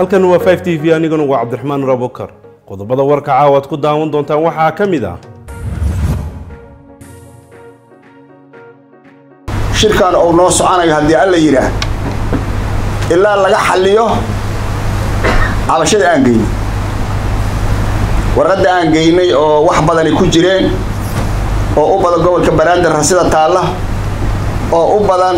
halkan waa 5 t v aniguna waa cabdiraxmaan rabokar qodobada warka caawa ad ku daawan doontaan waxaa ka mid ah shirkan uu noo soconayo haddii alla yidhaah ilaa laga xalliyo cabashada aan geynay warqadda aan geynay oo wax badani ku jireen oo u badan gobolka banaadir rasida taalla oo u badan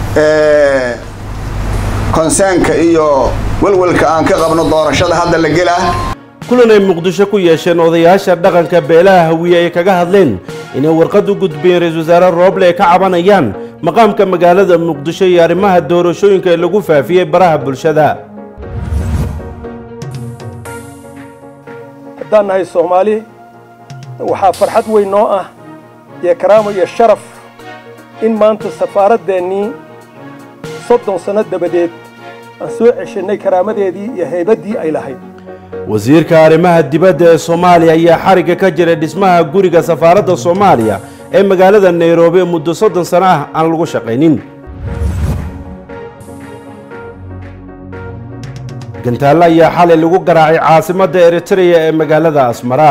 konsaanka iyo welwelka aan ka qabno doorashada hadda la gelaa kulan ay muqdisho ku yeesheen odayaasha dhaqanka beelaha hawiye ay kaga hadleen inay warqad u gudbiyeen ra-isul wasaare rooble ay ka cabanayaan maqaamka magaalada muqdisho iyo arrimaha doorashooyinka ee lagu faafiyey baraha bulshada haddaan nahay soomaali waxaa farxad weyn noo ah iyo karaamo iyo sharaf in maanta safaaraddeenii soddon sanno dabadeed aan soo ceshanay karaamadeedii iyo haybaddii ay lahayd wasiirka arrimaha dibadda ee soomaaliya ayaa xarigga ka jira dhismaha guriga safaaradda soomaaliya ee magaalada nairobi muddo soddon sano ah aan lagu shaqaynin gantaallo ayaa xalay lagu garaacay caasimadda eritreya ee magaalada asmara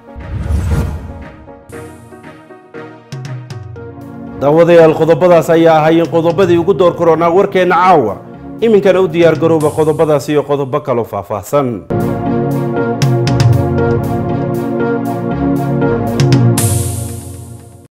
daawadayaal qodobadaas ayaa ahaayeen qodobadii ugu door koronaa warkeenna caawa iminkana u diyaar garooba qodobadaas iyo qodobo kaloo faahfaahsan